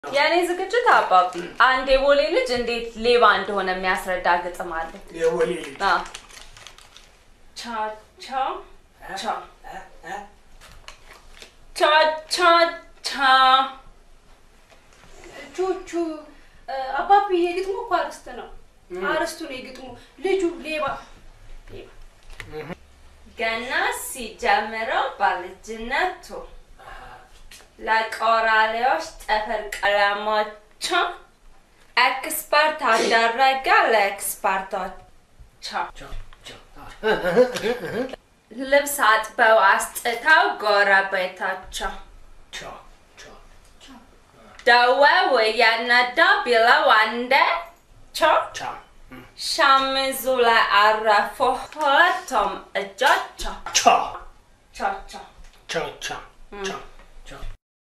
የእኔ ዝግጅት አባቢ አንድ የቦሌ ልጅ እንዴት ሌባ እንደሆነ የሚያስረዳ ግጥም አለ። የቦሌ ልጅ አዎ። ቻ ቻ ቻ ቻ ቻ ቻ ቹቹ አባቢ የግጥሙ እኮ አርስት ነው። አርስቱ ነው የግጥሙ። ልጁ ሌባ ሌባ ገና ሲጀምረው በልጅነቱ ለቆራሌዎች ጥፍር ቀለሞቹን ኤክስፐርት አደረገ ለኤክስፐርቶች ልብስ አጥበው አስጥተው ጎረቤታቸው ደወው እየነዳ ቢለው አንዴ ቸው ሸሚዙ ላይ አረፉ ሁለቱም እጆቸው ቻ ቸው ቸው ቻ ቻ ቻ